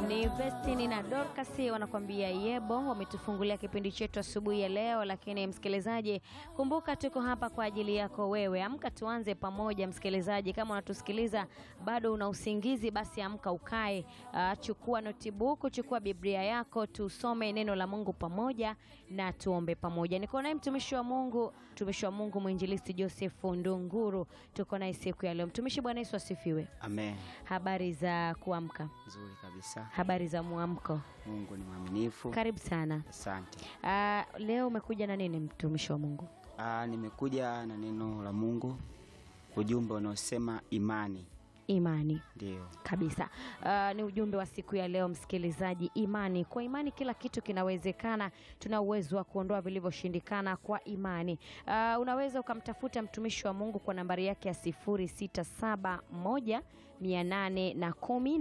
Ni Vestini na Dorcas wanakuambia yebo, wametufungulia kipindi chetu asubuhi ya leo. Lakini msikilizaji, kumbuka tuko hapa kwa ajili yako wewe. Amka tuanze pamoja. Msikilizaji, kama unatusikiliza bado una usingizi, basi amka ukae, uh, chukua notebook, chukua Biblia yako, tusome neno la Mungu pamoja na tuombe pamoja. Niko naye mtumishi wa Mungu, mtumishi wa Mungu mwinjilisti Joseph Ndunguru, tuko naye siku ya leo. Mtumishi, Bwana Yesu asifiwe. Amen. Habari za kuamka? Nzuri kabisa. Habari za mwamko? Mungu ni mwaminifu. Karibu sana. Asante. Ah, leo umekuja na nini mtumishi wa Mungu? Ah, nimekuja na neno la Mungu, ujumbe unaosema imani. Imani Ndio. kabisa. Ah, ni ujumbe wa siku ya leo msikilizaji, imani. Kwa imani kila kitu kinawezekana. Tuna uwezo wa kuondoa vilivyoshindikana kwa imani. Ah, unaweza ukamtafuta mtumishi wa Mungu kwa nambari yake ya 0671 810 na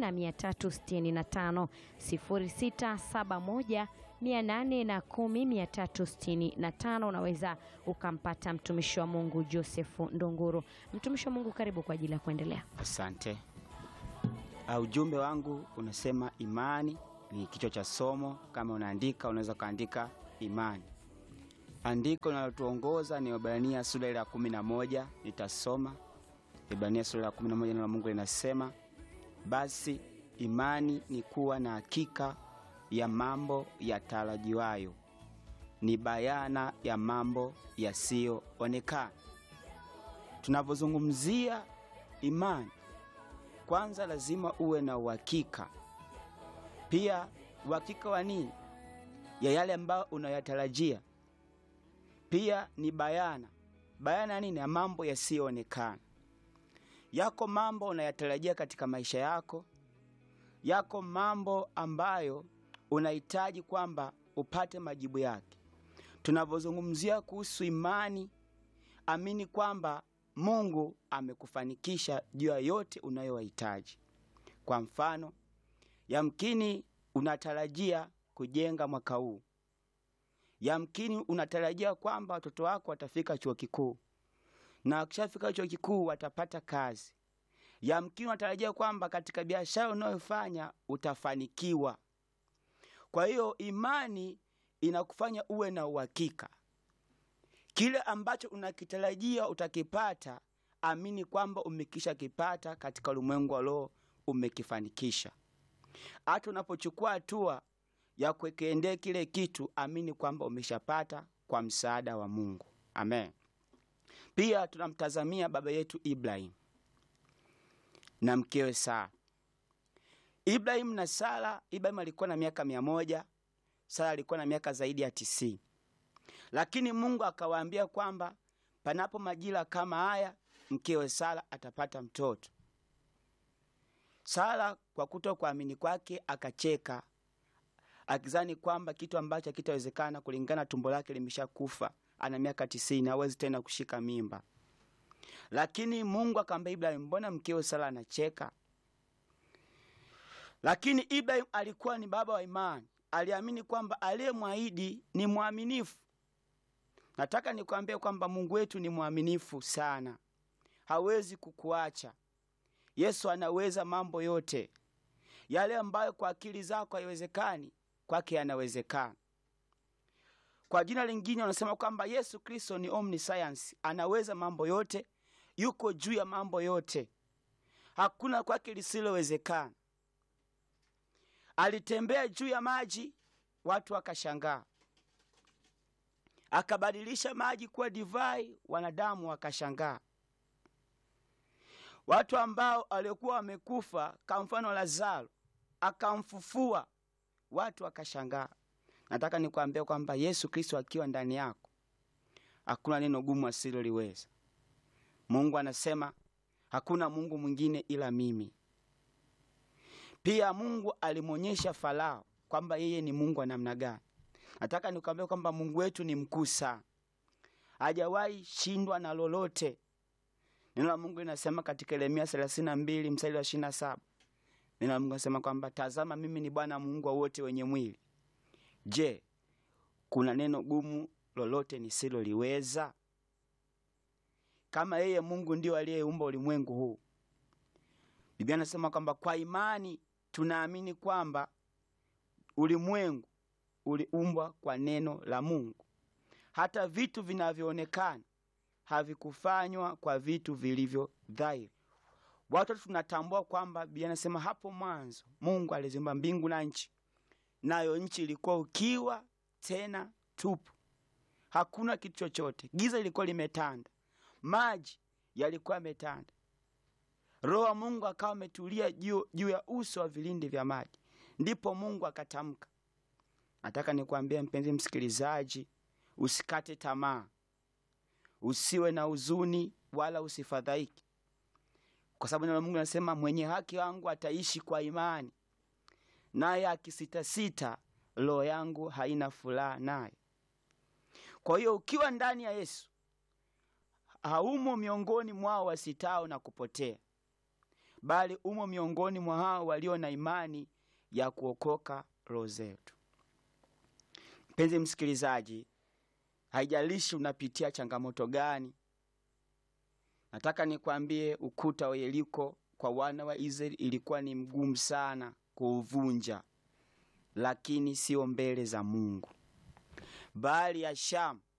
365 0671 810 na 365. Unaweza ukampata mtumishi wa Mungu Joseph Ndunguru. Mtumishi wa Mungu, karibu kwa ajili ya kuendelea. Asante. Ah, ujumbe wangu unasema imani ni kichwa cha somo. Kama unaandika unaweza ukaandika imani. Andiko linalotuongoza ni Waebrania sura ile ya kumi na moja. Nitasoma Waebrania sura ya kumi na moja. Neno la Mungu linasema basi imani ni kuwa na hakika ya mambo yatarajiwayo, ni bayana ya mambo yasiyoonekana. Tunavyozungumzia imani, kwanza lazima uwe na uhakika. Pia uhakika wa nini? Ya yale ambayo unayatarajia. Pia ni bayana, bayana nini? Ya mambo yasiyoonekana. Yako mambo unayatarajia katika maisha yako, yako mambo ambayo unahitaji kwamba upate majibu yake. Tunavyozungumzia kuhusu imani, amini kwamba Mungu amekufanikisha juu ya yote unayohitaji. Kwa mfano, yamkini unatarajia kujenga mwaka huu, yamkini unatarajia kwamba watoto wako watafika chuo kikuu na wakishafika chuo kikuu watapata kazi. Yamkini unatarajia kwamba katika biashara unayofanya utafanikiwa. Kwa hiyo imani inakufanya uwe na uhakika kile ambacho unakitarajia utakipata. Amini kwamba umekisha kipata katika ulimwengu wa roho, umekifanikisha. Hata unapochukua hatua ya kukiendea kile kitu, amini kwamba umeshapata kwa msaada wa Mungu. Amen. Pia tunamtazamia baba yetu Ibrahim na mkewe Sara. Ibrahim na Sara, Ibrahim alikuwa na miaka mia moja, Sara alikuwa na miaka zaidi ya tisini, lakini Mungu akawaambia kwamba panapo majira kama haya mkewe Sara atapata mtoto. Sara kwa kuto kuamini kwake akacheka, akizani kwamba kitu ambacho hakitawezekana kulingana tumbo lake limeshakufa ana miaka tisini, hawezi tena kushika mimba. Lakini Mungu akamwambia Ibrahim, mbona mkeo Sara anacheka? Lakini Ibrahim alikuwa ni baba wa imani, aliamini kwamba aliyemwahidi ni mwaminifu. Nataka nikwambie kwamba Mungu wetu ni mwaminifu sana, hawezi kukuacha. Yesu anaweza mambo yote, yale ambayo kwa akili zako haiwezekani, kwake yanawezekana. Kwa jina lingine wanasema kwamba Yesu Kristo ni omniscience, anaweza mambo yote, yuko juu ya mambo yote, hakuna kwake lisilowezekana. Alitembea juu ya maji, watu wakashangaa. Akabadilisha maji kuwa divai, wanadamu wakashangaa. Watu ambao waliokuwa wamekufa, kwa mfano Lazaro, akamfufua, watu wakashangaa. Nataka nikwambia kwamba Yesu Kristo akiwa ndani yako hakuna neno gumu asiloliweza. Mungu anasema hakuna Mungu mwingine ila mimi. Pia Mungu alimwonyesha Farao kwamba yeye ni Mungu wa namna gani. Nataka nikwambia kwamba Mungu wetu ni mkuu sana, hajawahi shindwa na lolote. Neno la Mungu linasema katika Yeremia 32 mstari wa 27, neno la Mungu linasema kwamba tazama, mimi ni Bwana Mungu wa wote wenye mwili Je, kuna neno gumu lolote nisiloliweza? Kama yeye Mungu ndio aliyeumba ulimwengu huu, Biblia inasema kwamba kwa imani tunaamini kwamba ulimwengu uliumbwa kwa neno la Mungu. Hata vitu vinavyoonekana havikufanywa kwa vitu vilivyo dhahiri. Watu tunatambua kwamba Biblia inasema hapo mwanzo Mungu aliziumba mbingu na nchi, nayo nchi ilikuwa ukiwa tena tupu, hakuna kitu chochote. Giza lilikuwa limetanda, maji yalikuwa yametanda. Roho wa Mungu akawa ametulia juu juu ya uso wa vilindi vya maji, ndipo Mungu akatamka. Nataka nikwambie mpenzi msikilizaji, usikate tamaa, usiwe na huzuni wala usifadhaiki, kwa sababu neno la Mungu linasema mwenye haki wangu ataishi kwa imani, naye akisitasita, roho yangu haina furaha naye. Kwa hiyo ukiwa ndani ya Yesu haumo miongoni mwao wasitao na kupotea, bali umo miongoni mwa hao walio na imani ya kuokoka roho zetu. Mpenzi msikilizaji, haijalishi unapitia changamoto gani, nataka nikwambie, ukuta wa Yeriko kwa wana wa Israeli ilikuwa ni mgumu sana kuuvunja, lakini sio mbele za Mungu. Bahari ya Shamu